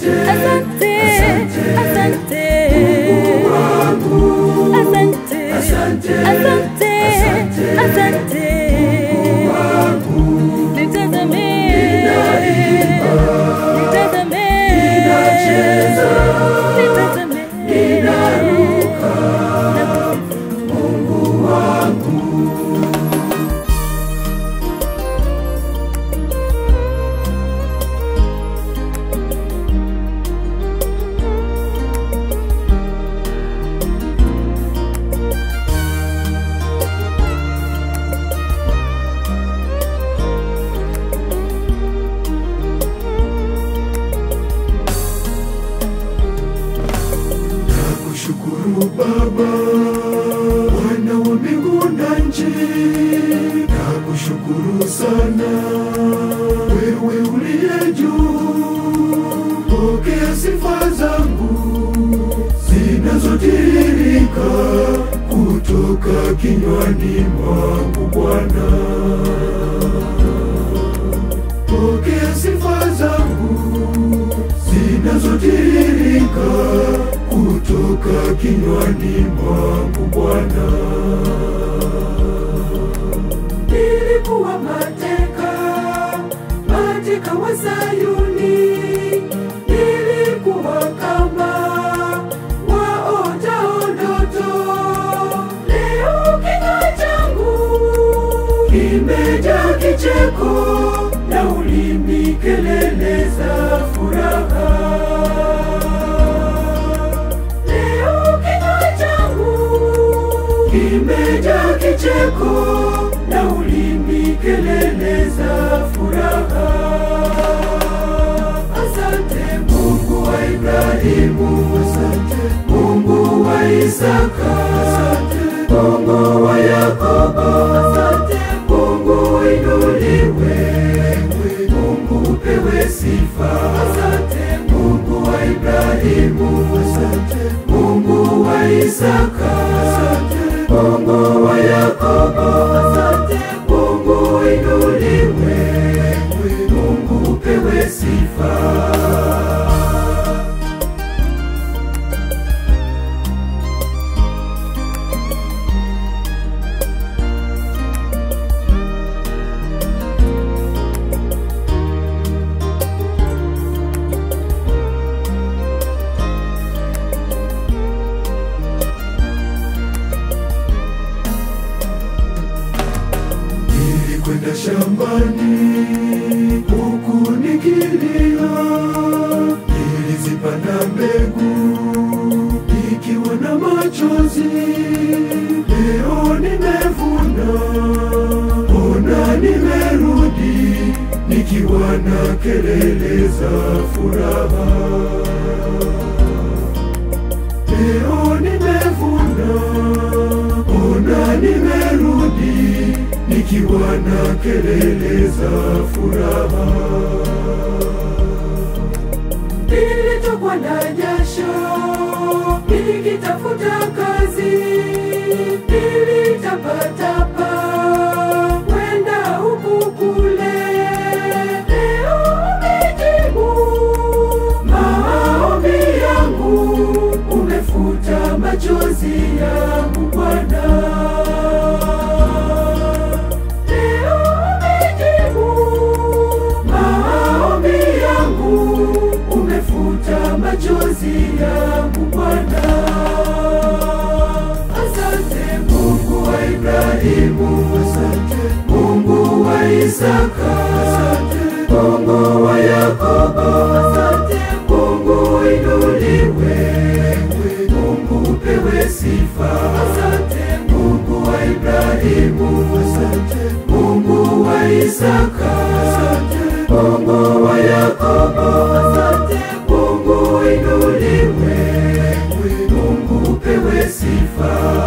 asante, asante, asante, Mungu wangu, asante, asante, asante, asante, asante. Mungu wangu, Nitazame, ninaimba, nitazame, ninacheza, nitazame, ninaruka, nakusifu. Mungu wangu. Nakushukuru Baba, Bwana wa mbingu na nchi, nakushukuru sana wewe uliye juu. Pokea sifa zangu zinazotiririka kutoka kinywani mwangu Bwana. Pokea sifa zangu zinazotiririka kutoka kinywani mwangu Bwana. Nilikuwa mateka, mateka wa Sayuni, nilikuwa kama waotao ndoto. Leo kinywa changu kimejaa kicheko na ulimi kelele za furaha. Leo kinywa changu kimejaa kicheko na ulimi kelele za furaha. Asante Mungu wa Ibrahimu, asante Mungu wa Isaka, asante Mungu wa Yakobo, asante Mungu inuliwe, Mungu upewe sifa, asante Mungu wa Ibrahimu, asante Mungu wa Isaka, asante Mungu wa Yakobo, asante Mungu inuliwe, Mungu upewe sifa. Nilikwenda shambani huku nikilia, nilizipanda mbegu nikiwa na machozi. Leo nimevuna, ona nimerudi nikiwa na kelele za furaha. Leo nimevuna, ona nimerudi nikiwa na kelele za furaha. Nilitokwa na jasho nikitafuta kazi, nilitapatapa kwenda huku kule. Leo umejibu maombi yangu, umefuta machozi yangu Bwana. Leo umejibu maombi yangu, umefuta machozi yangu Bwana. Asante Mungu wa Ibrahimu, asante Mungu wa Isaka, asante Mungu wa Yakobo, asante Mungu inuliwe, Mungu upewe sifa, asante Mungu wa Ibrahimu, asante Mungu wa Isaka, asante Mungu wa Yakobo, asante Mungu inuliwe, Mungu upewe sifa.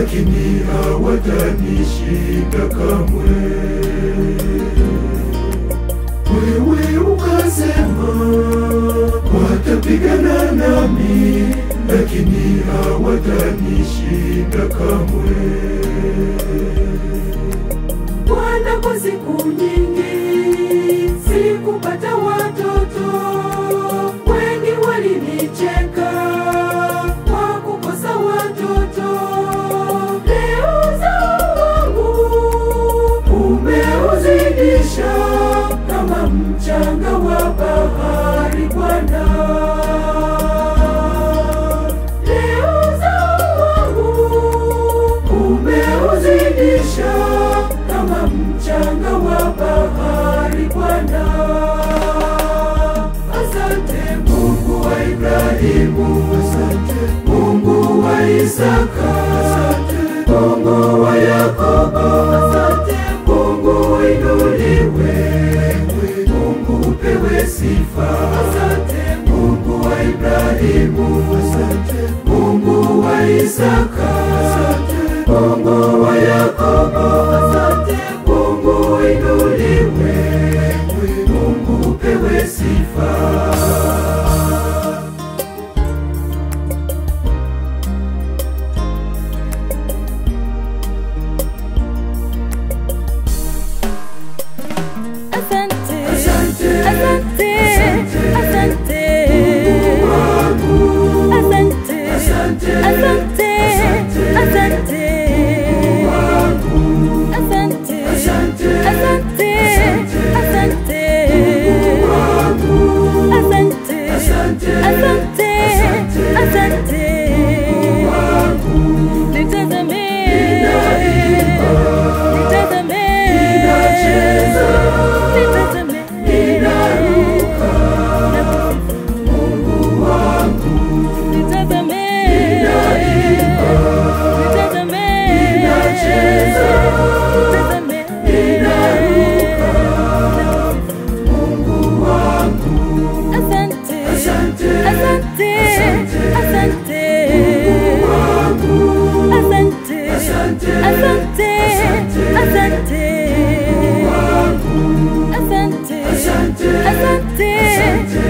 lakini hawatanishinda kamwe. Wewe ukasema watapigana nami, lakini hawatanishinda kamwe. Bwana, kwa siku nyingi sikupata watoto, wengi walinicheka kwa kukosa watoto. Leo uzao wangu umeuzidisha kama mchanga wa bahari, Bwana. Leo uzao wangu umeuzidisha kama mchanga wa bahari Bwana. Asante Mungu wa Ibrahimu, asante Mungu wa Isaka, asante Mungu wa Yakobo, asante Mungu inuliwe, Mungu upewe sifa, asante Mungu wa Ibrahimu, asante Mungu wa Isaka, asante Mungu wa Yakobo, asante Mungu inuliwe, Mungu upewe sifa. Asante, Asante, asante, asante, wangu. asante, Asante, asante, asante, wangu. asante, Asante, asante, asante, wangu. asante, Asante, asante, asante, wangu. nitazame, Ninaimba, nitazame, ninacheza, nitazame, ninaruka, Mungu wangu. nitazame, Ninaimba, nitazame, ninacheza, nitazame, ninaruka, Mungu wangu. asante, Asante, asante, asante, wangu. asante, Asante, asante, asante, wangu. asante, Asante, asante, asante,